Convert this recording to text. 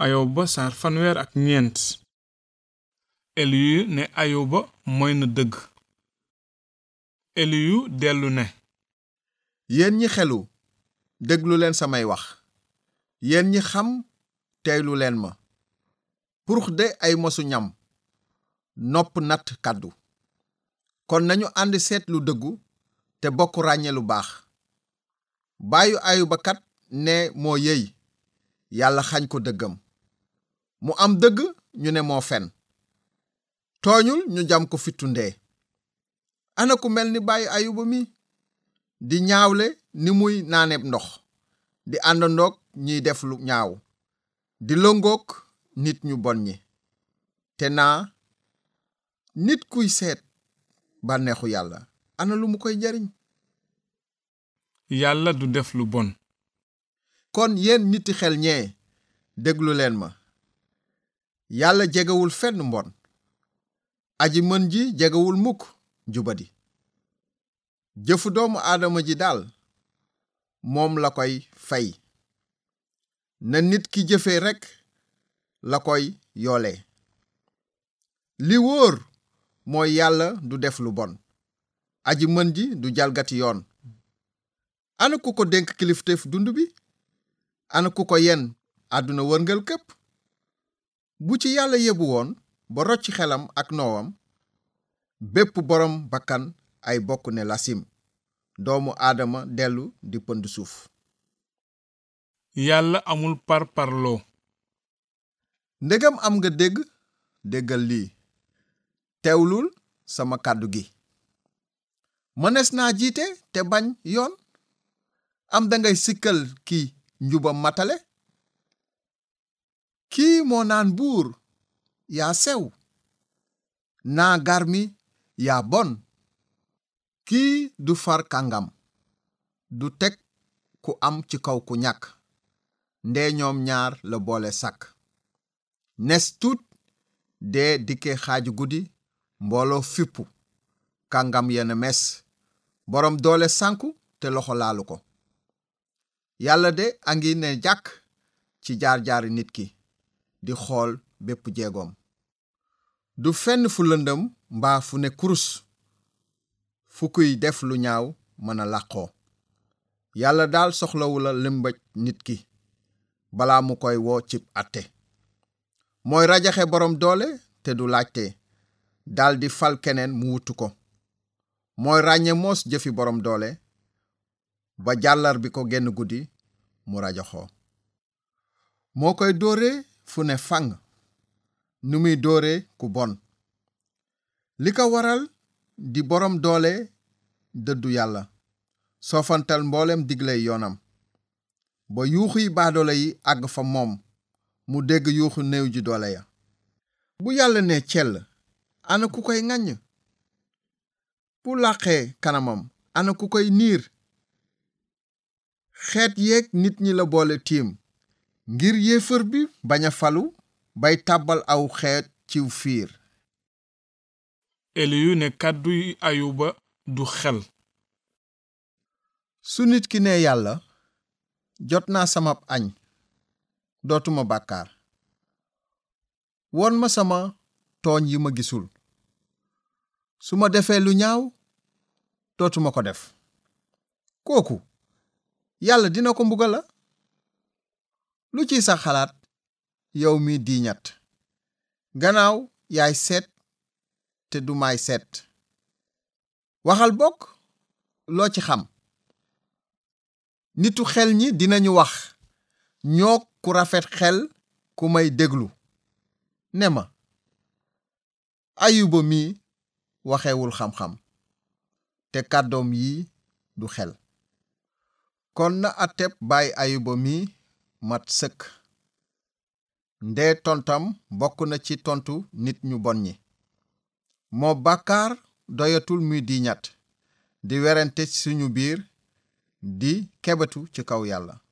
ayoba saar fanweer ak ñeent eliyu ne ayoba mooy na dëgg eliyu dellu ne yéen ñi xelu déglu leen samay wax yéen ñi xam teylu leen ma purux de ay mosu ñam nopp natt kàddu kon nañu ànd seet lu dëggu te bokk ràññe lu baax baayu ayuba kat ne moo yey yàlla xañ ko dëggam mu am dëgg ñu ne moo fen tooñul ñu jam ko fittu ndee ana ku mel ni baayu ayuba mi di ñaawle ni muy naaneeb ndox di àndandoog ñiy def lu ñaaw di lëngoog nit ñu bon ñi te naa nit kuy seet bànneexu yàlla ana lu mu koy jariñ yàlla du def lu bon kon yéen niti xel ñee déglu leen ma yàlla jegewul fenn mbon aji mën ji jegewul mukk jubadi jëfu doomu aadama ji daal moom la koy fay na nit ki jëfe rekk la koy yoole li wóor mooy yàlla du def lu bon aji mën ji du jalgati yoon ana ku ko dénk kilifteef dund bi ana ku ko yen àdduna wërngal képp bu ci yàlla yebu woon ba rocc xelam ak noowam bépp boroom bakkan ay bokk ne lasim doomu aadama dellu di pënd suuf yàlla amul par parloo ndegam am nga dégg déggal lii teewlul sama kàddu gi mënees naa jiite te bañ yoon am dangay sikkal ki njubam matale kii moo naan buur yaa sew naa garmi yaa bon kii du far kàngam du teg ku am ci kaw ku ñàkk ndee ñoom ñaar la boole sàkk nes tuut dee dikke xaaju guddi mbooloo fippu kàngam yenn mes boroom doole sànku te loxo laalu ko yàlla de a ngi ne jàkk ci jaar-jaari nit ki di xool bépp jeegoom du fenn fu lëndëm mbaa fu ne kurus fu kuy def lu ñaaw mën a làqoo yàlla daal soxlawula lëmbëj nit ki balaa mu koy woo cib àtte mooy rajaxe boroom doole te du laajte daldi fal keneen mu wutu ko mooy ràññe moos jëfi boroom doole ba jàllar bi ko genn guddi mu rajoxoo moo koy dóore fu ne fang nu muy dóore ku bon li ko waral di boroom doole dëddu yàlla soofantal mboolem digley yoonam ba yuuxuy baadoole yi àgg fa moom mu dégg yuuxu néew ji doole ya bu yàlla ne cell ana ku koy ŋaññ bu làqee kanamam ana ku koy niir xeet yeeg nit ñi la boole tiim ngir yéefar bi bañ a falu bay tàbbal aw xeet ciw fiir eliyu ne kàdduy ayuba du xel su nit ki ne yàlla jot naa samab añ dootuma bàkkaar won ma sama tooñ yi ma gisul su ma defee lu ñaaw dootuma ko def kooku yàlla dina ko mbugal la lu ci sa xalaat yow mi diiñat gannaaw yaay seet te du may seet waxal bokk loo ci xam nitu xel ñi dinañu wax ñoo ku rafet xel ku may déglu ne ma ayuba mi waxewul xam-xam te kàddoom yi du xel kon na ateb baay ayuba mi mat sëkk ndee tontam bokk na ci tontu nit ñu bon ñi moo bàkkaar doyatul muy diiñat di werante suñu biir di kebetu ci kaw yàlla